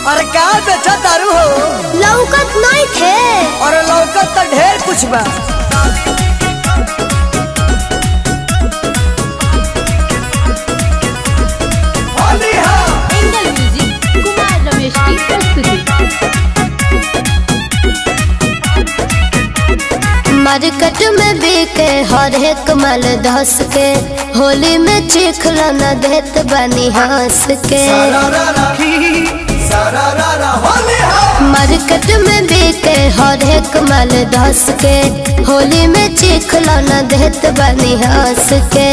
अरे का बेचा तारू हो लौकत नहीं थे और लौकत तो ढेर कुछ बा एंगल म्यूजिक कुमार रमेश की प्रस्तुति मार्केट में बिके हर एक माल धस के होली में चिखला न देत बनी हंस के मार्केट में बिके हर एक माल धस के होली में चिखला न देत बनी हंस के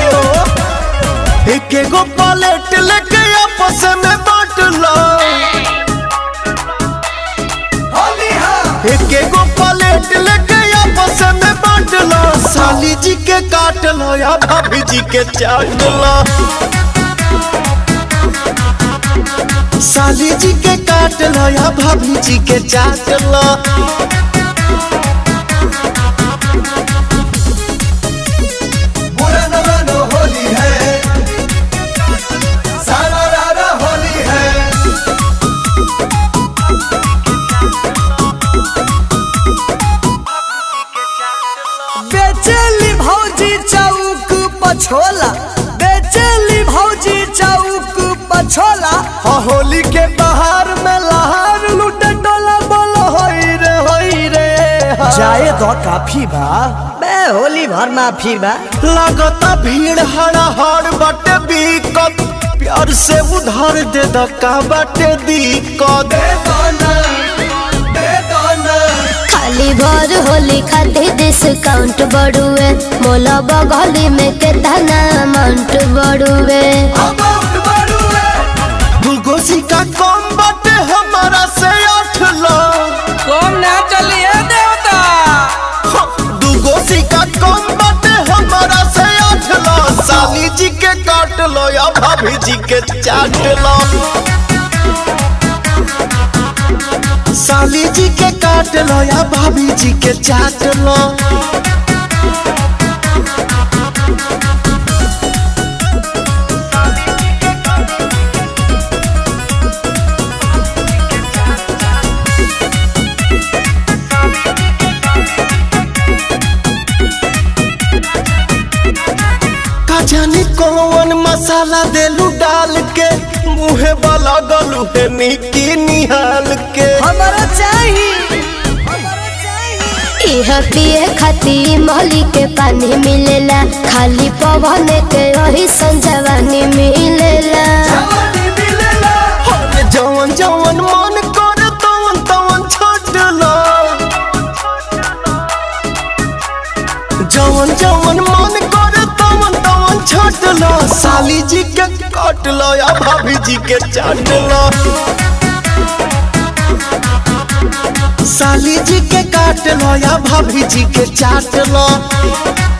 एक एगो पलेट लेके आपस में बांट लो एक एगो पलेट लेके आपस में बांट लो साली जी के काट लो या भाभी जी के चाट लो साली जी के काट लो या भाभी जी के चाट लो बेचेली भौजी चौक पछोला बेचेली भौजी चौक पछोला हाँ होली के बाहर में लहार लूटे डोला बोलो होई रे होई रे हाँ। जाए तो काफी बा बे होली भर माफी बा लगता भीड़ हड़ा हड़ बाटे बीकत प्यार से उधार दे द का बाटे दिक्कत खाली भर होली खातिर डिस्काउंट बढ़ुए मोला बगली में केतना अमाउंट बढ़ुए दूगो सिक्का कम बाटे हमारा से आठ लो कौन ना चलिए देवता हाँ, दूगो सिक्का कम बाटे हमारा से आठ लो साली जी के काट लो या भाभी जी के चाट लो साली जी के काट लो या भाभी जी के चाट लो का जाने कौन मसाला देलू डाल के मुहे वाला गलू है निकी निहाल के हमारा चाहिए इह पिए खातिर मोहली के पानी मिलेला खाली पवन के वही संजवानी मिलेला अरे जवन जवन मन कर तवन तवन छोड़ लो जवन जवन मन कर तवन तवन छोड़ लो साली जी के काट लो या भाभी जी के चाट लो साली जी के काट लो या भाभी जी के चाट लो